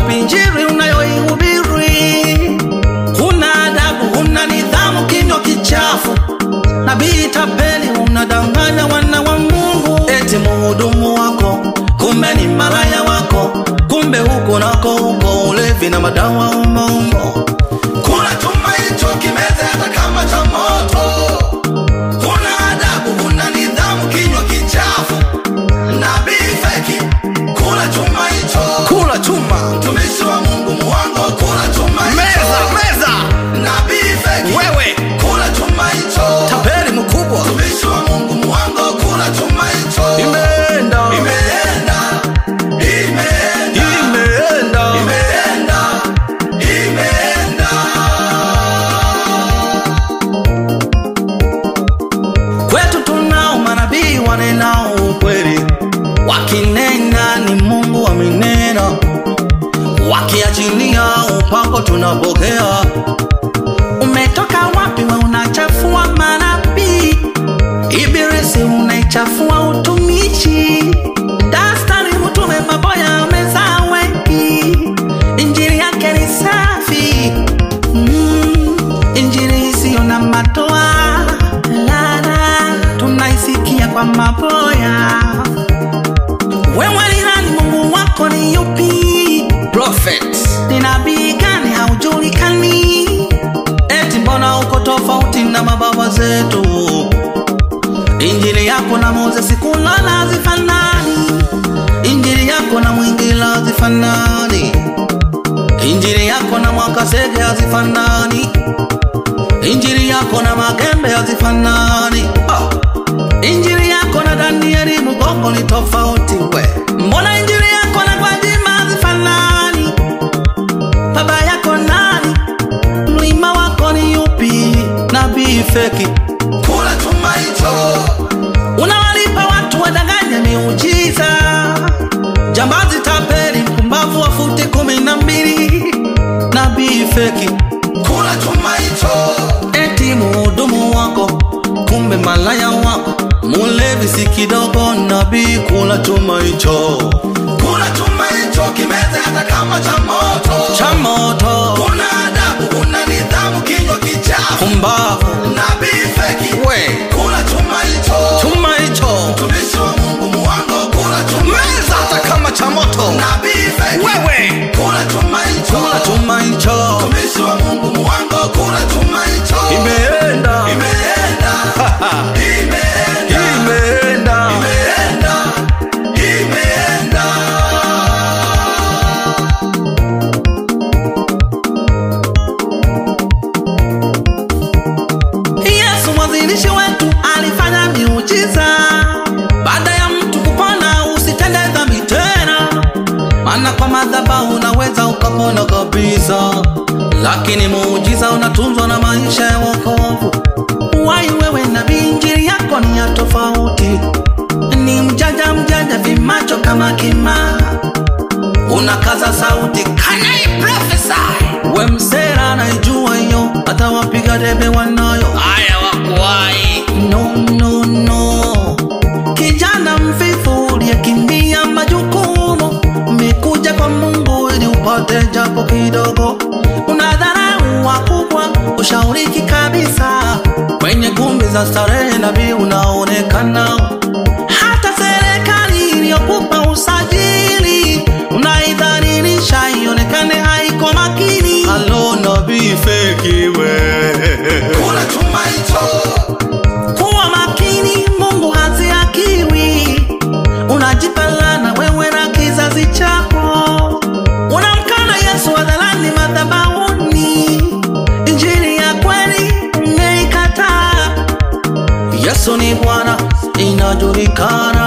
wapi injili unayoihubiri? Huna adabu, huna nidhamu, kinywa kichafu. Nabii tapeli, unadanganya wana wa Mungu, eti muhudumu wako kumbe ni malaya wako, kumbe huko nako huko ulevi na madawa umo umo. Kula chuma hicho kimeze hata kama cha moto. Huna adabu, huna nidhamu, kinywa kichafu. Nabii feki, kula chuma hicho. Kula chuma. Mtumishi wa Mungu muongo, kula chuma hicho. Meza, meza. Nabii feki. Wewe. Kula chuma hicho. Tapeli mkubwa. Mtumishi wa Mungu muongo, kula chuma hicho. Imeenda. Imeenda. Imeenda. Imeenda. Imeenda. Imeenda. Kwetu tunao manabii wanenao ukweli, wakinena ni Mungu amenena, wakiachilia upako tunapokea. Umetoka wapi we unachafua manabii? Ibilisi unaichafua utumishi. Dastari mtume maboya amezaa wengi, injili yake ni safi mm, injili isiyo na matoa lala, tunaisikia kwa maboya. Wewe ni nani? Mungu wako ni yupi? Prophet. Ni nabii gani haujulikani? Eti mbona uko tofauti na mababa zetu? Injili yako na Moses kulala hazifanani, injili yako na Mwingila hazifanani, injili yako na Mwakasege hazifanani, injili yako na Magembe hazifanani. Ah. Injili yako na Danieli Mugongo ni tofauti we. Mbona injili yako na Gwajima hazifanani? Baba yako nani? Mlima wako ni yupi? Nabii feki, kula chuma hicho. Unawalipa watu wadanganye miujiza, jambazi, tapeli, mpumbavu wa futi kumi na mbili. Nabii feki, kula chuma hicho. Eti muhudumu wako kumbe malaya wako, mulevi si kidogo. Nabii kula chuma hicho, kula chuma hicho, kimeze hata kama cha moto, cha moto. Una adabu, una nidhamu, kinywa kichafu, pumbavu. Nabii feki, we kula chuma hicho, chuma hicho. Mtumishi wa Mungu muongo, kula chuma meza hata kama cha moto. Nabii feki, wewe kula chuma hicho, kula chuma hicho. Mtumishi wa Mungu muongo, kula chuma hicho. Imeenda, imeenda, imeenda, imeenda, imeenda, imeenda. Yesu mwanzilishi wetu alifanya miujiza. Baada ya mtu kupona, usitende dhambi tena, maana kwa madhabahu unaweza ukapona kabisa, lakini muujiza unatunzwa na maisha ya wokovu. Wai wewe nabii, injili yako ni ya tofauti, ni mjanja mjanja, vimacho kama kima, unakaza sauti kanai prophesy. We msera naijua hiyo, hata wapiga debe wanayo haya wakuwai no, no, no. Kijana mvivu uliyekimbia majukumu, umekuja kwa Mungu ili upate japo kidogo. Unadharau wakubwa, ushauriki kabisa kwenye kumbi za starehe, nabii unaonekana. Hata serikali iliyokupa usajili unaidhalilisha, ionekane haiko makini. Halo nabii feki we Kula chuma hicho, kuwa makini, Mungu haziakiwi. Unajipalana wewe na kizazi chako, unamkana Yesu hadharani madhabahuni. Injili ya kweli umeikataa. Yesu ni Bwana, inajulikana